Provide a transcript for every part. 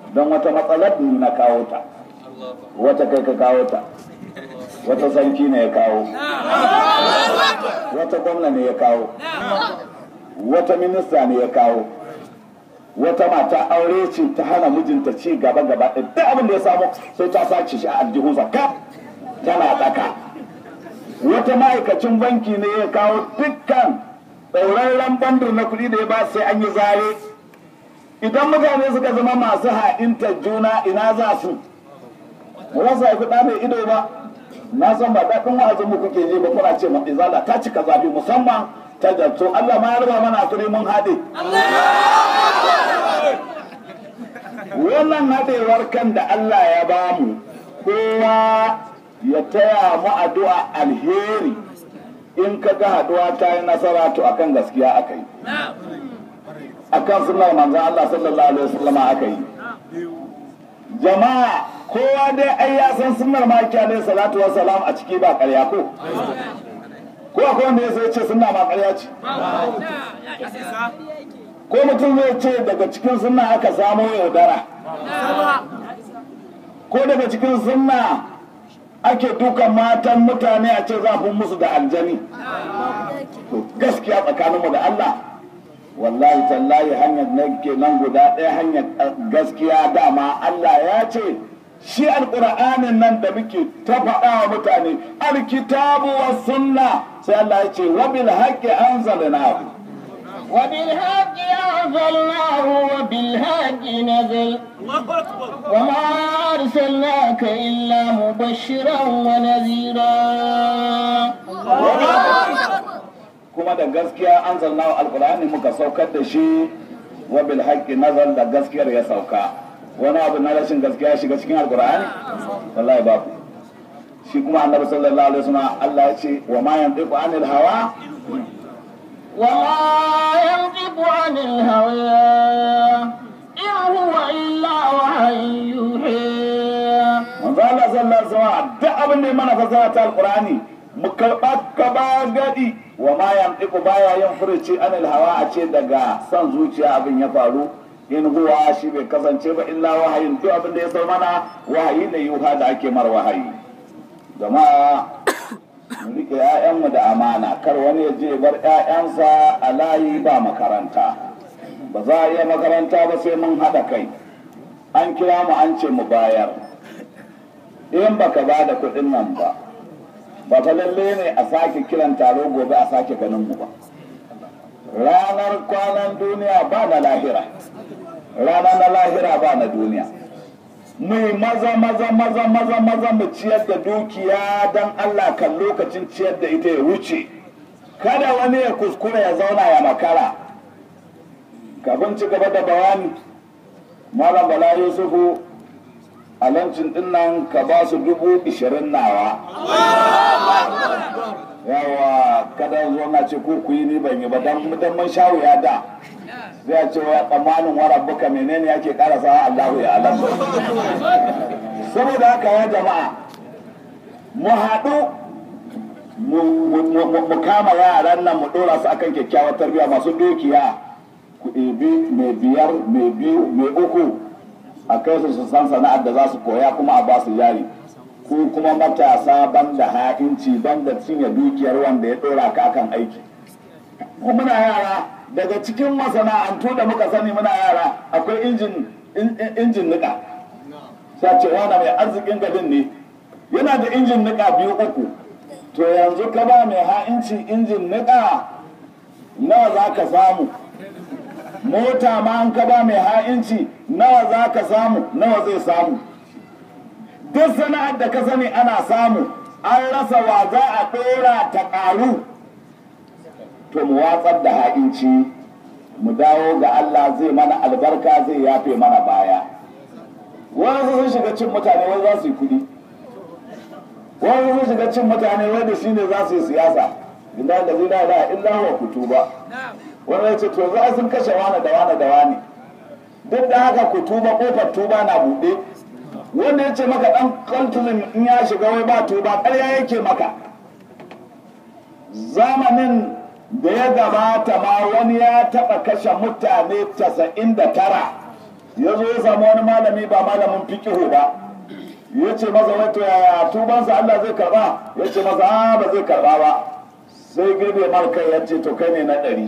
don wata matsalar ni na kawo ta wata kai ka kawo ta wata sarki ne ya kawo wata gwamna ne ya kawo wata minista ne ya kawo wata mata aure ce ta hana mijinta ci gaba gaba ɗaya duk abin da ya samu sai ta sace shi a aljihunsa kaf tana tsaka wata ma'aikacin banki ne ya kawo dukkan ɗaurarren bandir na kuɗi da ya ba sai an yi zare idan mutane suka zama masu ha'intar juna ina za su ba za su haifi ɗa mai ido ba na san ba daɗin wa'azin mu kuke ji ba kuna ce ma izala ta cika zafi musamman ta jarto Allah ma ya raba mana hakuri mun haɗe wannan haɗewar kan da Allah ya bamu kowa ya taya mu addu'a alheri in ka ga haɗuwa ta yi nasara to akan gaskiya aka yi akan sunnar manzon Allah sallallahu alaihi wasallam aka yi jama'a kowa dai ai ya san sunnar maki alaihi salatu wassalam a ciki ba ƙarya ko ko akwai wanda ya sai ce sunna ma ƙarya ce ko mutum zai ce daga cikin sunna aka samo yaudara ko daga cikin sunna ake dukan matan mutane a ce zafin musu da aljani to gaskiya tsakaninmu da Allah wallahi tallahi hanyar na ke nan guda ɗaya hanyar gaskiya dama Allah ya ce shi alƙur'anin nan da muke ta faɗa wa mutane alkitabu wa sunna sai Allah ya ce wa bil haqqi anzalnahu وبالحق أنزلناه وبالحق نزل وما أرسلناك إلا مبشرا ونذيرا kuma da gaskiya an zanna alkur'ani muka saukar da shi wa bil haqqi nazal da gaskiyar ya sauka wani abu na rashin gaskiya shiga cikin alkur'ani wallahi babu shi kuma annabi sallallahu alaihi wasallam Allah ya ce wa ma yantiqu anil hawa وما ينطق عن الهوى إن هو إلا وحي يوحى manzo Allah sallallahu alaihi wasallam duk abin da ya mana fasara ta alkur'ani mu karɓa ka ba gadi wa ma yantiqu baya yin furuci anil hawa a ce daga son zuciya abin ya faru in huwa shi bai kasance ba illa wahayin duk abin da ya zo mana wahayi ne yuha da ake mar wahayi jama'a mu rike ƴaƴanmu da amana kar wani ya je bar ƴaƴansa a layi ba makaranta ba za a iya makaranta ba sai mun haɗa kai an kira mu an ce mu bayar in baka ba da kuɗin nan ba ba fa lalle ne a sake kiran taro gobe a sake ganin mu ba ranar kwanan duniya ba na lahira rana na lahira ba na duniya mu maza maza maza maza maza mu ciyar da dukiya don Allah kan lokacin ciyar da ita ya wuce kada wani ya kuskura ya zauna ya makara kafin ci gaba da bayani malam bala yusufu a lancin din nan ka ba su dubu ishirin nawa yawa kada zo na ce ko ku yi ni ban yi ba dan dan mun sha wuya da zai ce wa tsammanin wa rabbuka menene yake karasa Allahu ya alam saboda haka ya jama'a mu haɗu mu kama yaran nan mu ɗora su akan kyakkyawar tarbiyya masu dukiya ku ɗebi mai biyar mai biyu mai uku a kai su su san sana'ar da za su koya kuma a ba su jari ko kuma matasa ban da ha'inci ban da cinye dukiyar wanda ya ɗora ka akan aiki ko muna yara daga cikin masana'antu da muka sani muna yara akwai injin injin nika sai ce wani mai arzikin gadin ne yana da injin nika biyu uku to yanzu ka ba mai ha'inci injin nika nawa za ka samu mota ma an ka ba mai ha'inci nawa za ka samu nawa zai samu duk sana'ar da ka sani ana samu an rasa wa za a ɗora ta ƙaru to mu watsar da ha'inci mu dawo ga Allah zai mana albarka zai yafe mana baya wani sun shiga cin mutane wai za su yi kuɗi wani sun shiga cin mutane wai da shine za su yi siyasa inda da zina da illa wa kutu ba wani ya ce to za sun kashe wani da wani da wani duk da haka kutuba kofar tuba na buɗe wanda ya ce maka ɗan kaltulin in ya shiga wai ba tuba ƙarya yake maka zamanin da ya gabata ma wani ya taɓa kashe mutane casa'in da tara ya zo ya samu wani malami ba malamin fikihu ba ya ce masa wato yaya tubansa Allah zai karba ya ce masa a ba zai karba ba sai girbe mar kai ya ce to kai ne na ɗari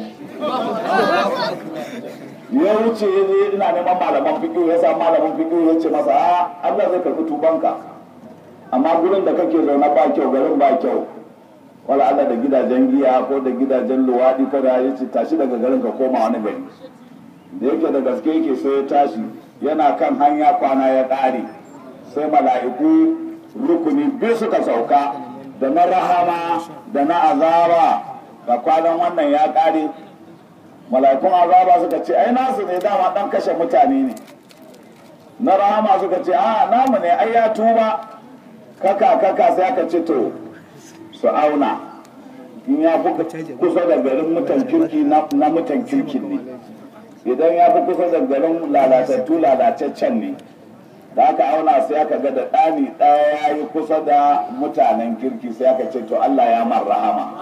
ya wuce ya je ina neman malaman fikihu ya samu malamin fikihu ya ce masa a Allah zai karbi tubanka amma gurin da kake zaune ba kyau garin ba kyau wala Allah da gidajen giya ko da gidajen luwaɗi ko da ya ce tashi daga garin ka koma wani gari da yake da gaske yake sai ya tashi yana kan hanya kwana ya ƙare sai mala'iku rukuni biyu suka sauka da na rahama da na azaba da kwanan wannan ya ƙare mala'ikun azaba suka ce ai nasu ne dama ɗan kashe mutane ne na rahama suka ce a namu ne ai ya tuba kaka kaka sai aka ce to su auna in ya fi kusa da garin mutan kirki na mutan kirkin ne idan ya fi kusa da garin lalatattu lalataccen ne da aka auna sai aka ga da ɗani ɗaya ya yi kusa da mutanen kirki sai aka ce to Allah ya man rahama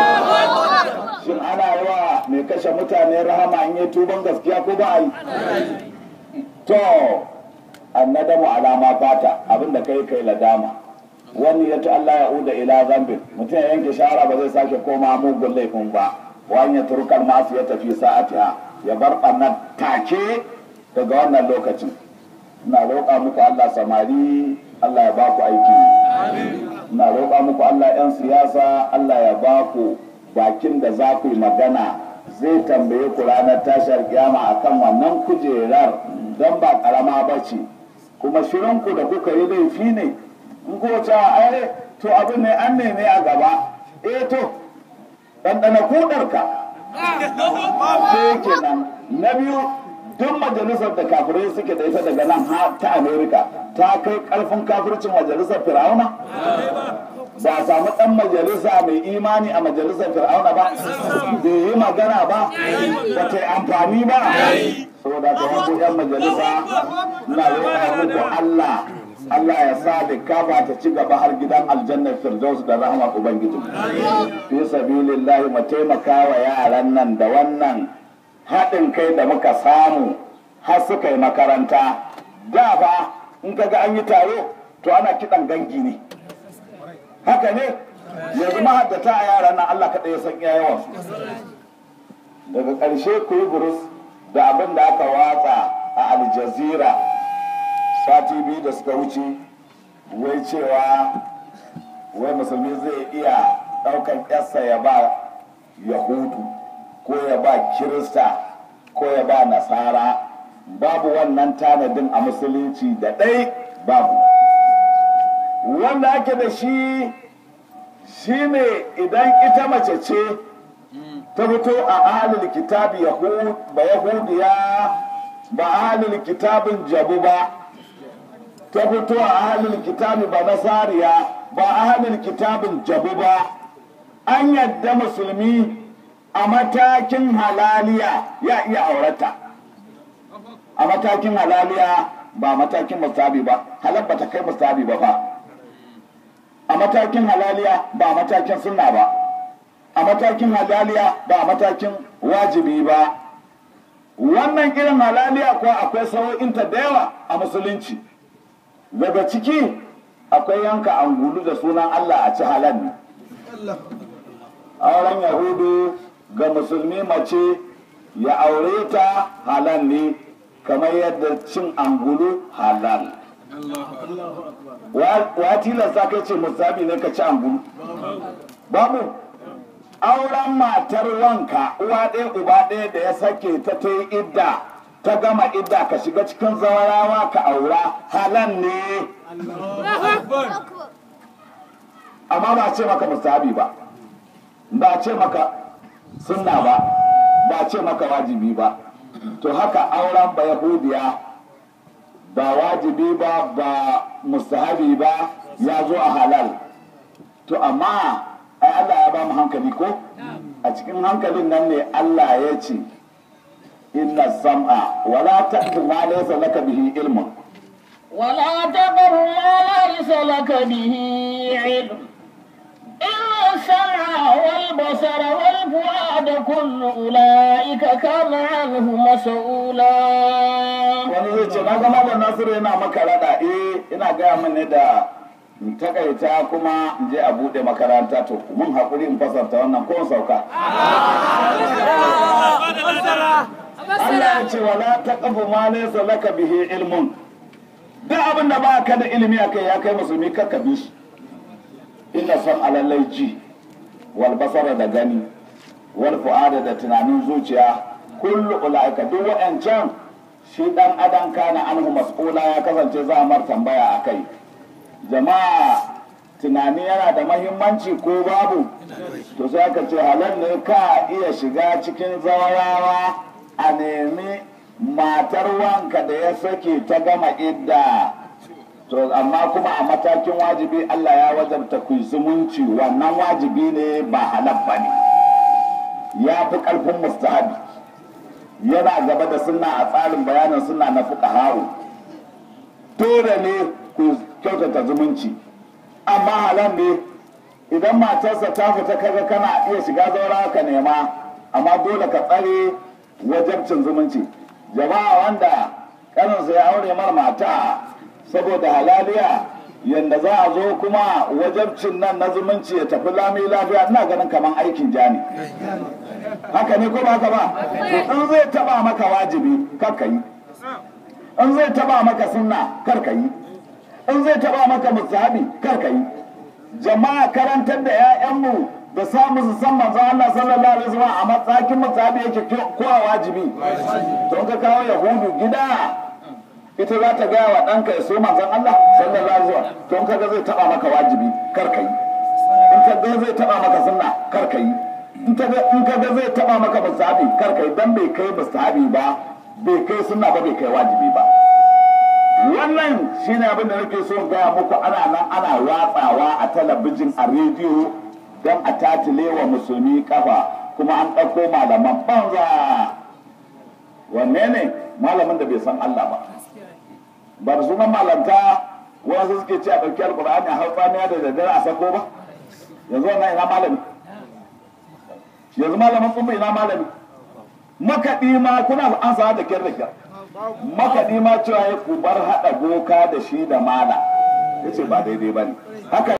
shin ana yi wa mai kashe mutane rahama in yi tuban gaskiya ko ba a yi to annadamu alama fata abinda kai kai ladama wani ya Allah ya uda ila zambin mutum ya yanke shara ba zai sake koma mugun laifin ba wani ya turkar masu ya tafi sa'atiha ya bar ɓannan take daga wannan lokacin ina roƙa muku Allah samari Allah ya ba ku aiki ina roƙa muku Allah 'yan siyasa Allah ya ba ku bakin da za ku yi magana zai tambaye ku ranar tashar kiyama akan wannan kujerar don ba ƙarama ba ce kuma shirinku da kuka yi laifi ne in ko ce ai to abin ne an neme a gaba eh to ɗanɗana kuɗarka sai kenan na biyu duk majalisar da kafirai suke da ita daga nan ta amerika ta kai karfin kafircin majalisar fir'auna ba a samu dan majalisa mai imani a majalisar fir'auna ba bai yi magana ba ba ta yi amfani ba saboda ka yanku yan majalisa na roƙa muku allah Allah ya sa da kafa ta ci gaba har gidan aljannar firdaus da rahmar ubangiji fi sabilillahi mu taimaka wa yaran nan da wannan haɗin kai da muka samu har suka yi makaranta da ba in ka ga an yi taro to ana kiɗan gangi ne haka ne yanzu mahaddata a yaran nan Allah kaɗai ya san iya yawan daga ƙarshe ku yi burus da abin da aka watsa a aljazira sati biyu da suka wuce wai cewa wai musulmi zai iya ɗaukan ƙyarsa ya ba yahudu ko ya ba kirista ko ya ba nasara babu wannan tanadin a musulunci da ɗai babu wanda ake da shi shine idan ita mace ce ta fito a ahalil kitabi ba yahudiya ba ahalil kitabin jabu ba ta fito a ahalil kitabi ba nasariya ba ahalil kitabin jabu ba an yadda musulmi a matakin halaliya ya iya aurata a matakin halaliya ba matakin mustabi ba halal ba ta kai mustabi ba fa a matakin halaliya ba matakin sunna ba a matakin halaliya ba matakin wajibi ba wannan irin halaliya kuwa akwai sau'inta da yawa a musulunci daga ciki akwai yanka angulu da sunan allah a ci halal ne auren yahudu ga musulmi mace ya aure ta halal ne kamar yadda cin angulu halal wa tilasta kai ce musabi ne ka ci angulu babu auren matar wanka uwa ɗaya uba ɗaya da ya sake ta ta yi idda ta gama idda ka shiga cikin zawarawa ka aura halal ne amma ba ce maka musabi ba ba ce maka sunna ba ba ce maka wajibi ba to haka auren ba yahudiya ba wajibi ba ba mustahabi ba ya zo a halal to amma ai Allah ya ba mu hankali ko a cikin hankalin nan ne Allah ya ce inna sam'a wala taqfu ma laysa laka bihi ilmun ولا تقر ما ليس لك به علم إن السمع والبصر والفؤاد كل أولئك كان عنه مسؤولا wani zai ce na gama da nasiru yana maka rada eh ina gaya min ne da in takaita kuma in je a bude makaranta to mun haƙuri in fasarta wannan ko in sauka Allah ya ce wala taqfu ma laysa laka bihi ilmun duk abin da ba ka da ilimi akai ya kai musulmi kakka bi shi inna son alallai ji wal basara da gani wal fu'ada da tunanin zuciya kullu ulaika duk wa'ancan shi dan adam kana anhu mas'ula ya kasance za a mar tambaya akai jama'a tunani yana da mahimmanci ko babu to sai aka ce halal ne ka iya shiga cikin zawarawa a nemi matar wanka da ya sake ta gama idda to amma kuma a matakin wajibi Allah ya wajabta ku zumunci wannan wajibi ne ba halal ba ne ya fi ƙarfin mustahabi yana gaba da sunna a tsarin bayanin sunna na fuqaha'u dole ne ku kyautata zumunci amma halal ne idan matarsa ta fita kaga kana iya shiga zaura ka nema amma dole ka tsare wajabcin zumunci jama'a wanda kaninsa ya aure mar mata saboda halaliya yadda za a zo kuma wajabcin nan na zumunci ya tafi lami lafiya ina ganin kamar aikin jani haka ne ko ba haka ba to in zai taba maka wajibi kar ka yi in zai taba maka sunna kar ka yi in zai taba maka musahabi kar ka yi jama'a karantar da 'ya'yanmu da samu su san manzo Allah sallallahu alaihi wasallam a matsakin musahabi yake ko a wajibi to ka kawo yahudu gida ita za ta gaya wa ɗanka ya so manzon Allah sallallahu alaihi wasallam to in kaga zai taba maka wajibi kar ka yi in kaga zai taba maka sunna kar ka yi in kaga zai taba maka musahabi kar ka yi dan bai kai musahabi ba bai kai sunna ba bai kai wajibi ba wannan shine abin da nake so gaya muku ana nan ana watsawa a talabijin a rediyo don a tatile wa musulmi kafa kuma an ɗauko malaman banza wanne ne malamin da bai san Allah ba ba da sunan malanta wasu suke ce a ɗauki alkur'ani a haifaniya da daddare a sako ba yanzu wannan ina malami yanzu malamin tsumba ina malami makaɗi ma kuna an sa da kyar da kyar makaɗi ma cewa ya ku bar haɗa boka da shi da mala ya ce ba daidai ba ne haka